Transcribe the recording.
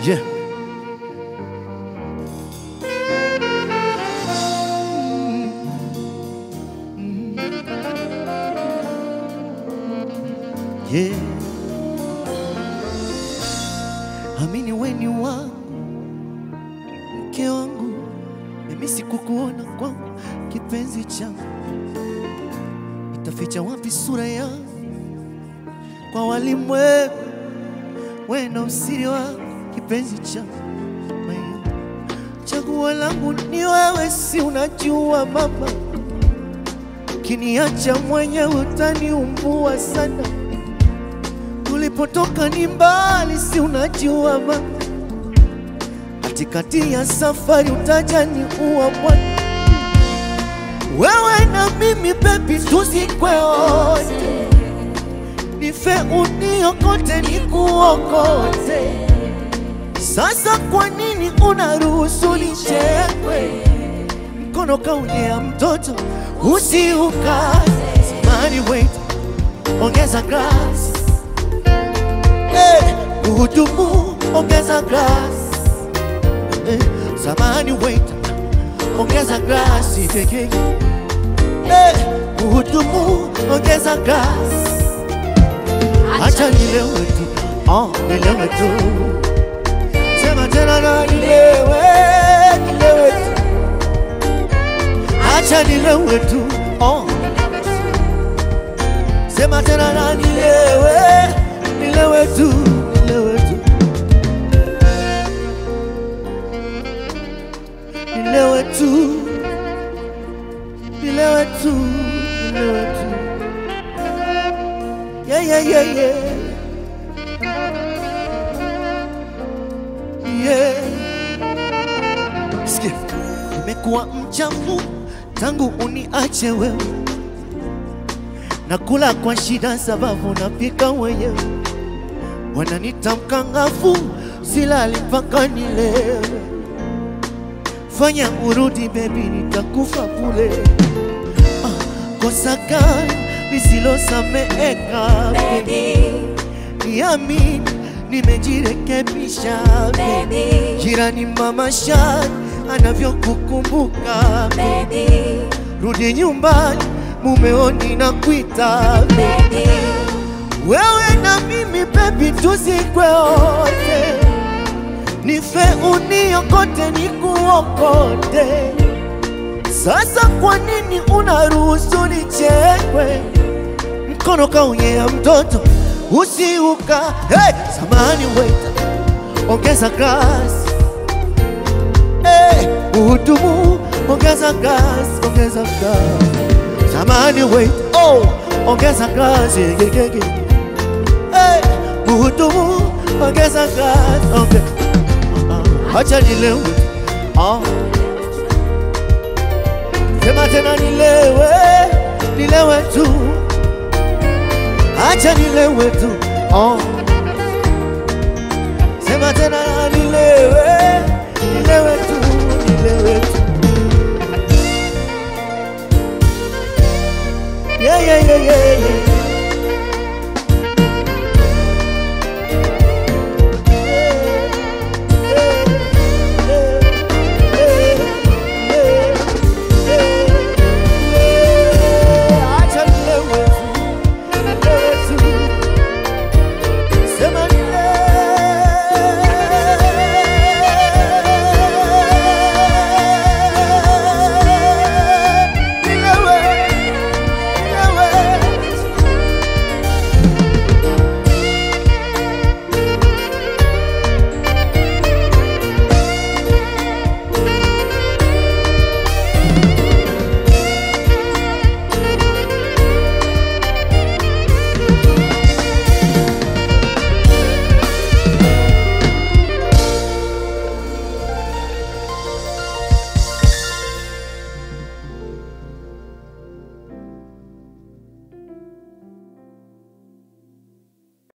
Yeah. Yeah. Amini weni wangu, mke wangu, mimi sikukuona kwangu, kipenzi changu, itaficha wapi sura yangu kwa walimwengu? Wewe ndo usiri wangu, kipenzi changu, Maya. chaguo langu ni wewe, si unajua mama, kiniacha mwenyewe utaniumbua sana tulipotoka ni mbali, si unajua mama, katikati ya safari utajani uwa bwana, wewe na mimi baby, tuzikwe wote, nife uniokote, nikuokote. Sasa kwa nini unaruhusu nichekwe? Mkono kaunyea mtoto usiukaze, samani wait, ongeza grass Eh, Uhudumu, ongeza glass. Eh, Samani wait, ongeza glasi keke. Eh, Uhudumu, ongeza glass. Acha nilewe tu, oh, nilewe tu. Sema tena na nilewe, nilewe tu. Acha nilewe tu, oh. Sema tena na nilewe, nilewe tu, nilewe tu. Nilewe tu, nilewe tu, nilewe tu. Yeah, yeah, yeah, yeah. Yeah. Sikia, nimekuwa mchafu tangu uniache wewe nakula kwa shida sababu napika mwenyewe, wananita mkangafu, silali mpaka nilewe. Fanya urudi bebi, nitakufa bure. Ah, kosa gani lisilosameheka Baby, Niamini, nimejirekebisha baby, jirani mama Shani anavyokukumbuka baby, rudi nyumbani, mumeoni na kuita baby, wewe na mimi baby, tuzikwe wote, nife uniokote, nikuokote. Sasa kwa nini unaruhusu nichekwe? Mkono kaunyea mtoto usiuka. Hey, samani waiter, ongeza glasi. Hey, uhudumu, ongeza glasi, ongeza glasi. Samani waiter, oh, ongeza glasi. Gegege. Hey, uhudumu, ongeza glasi. Okay. Ah, Acha nilewe. Ah. Sema tena nilewe, nilewe tu. Acha nilewe tu. Oh. Sema tena nilewe, nilewe tu, nilewe tu. Yeah, yeah, yeah, yeah, yeah.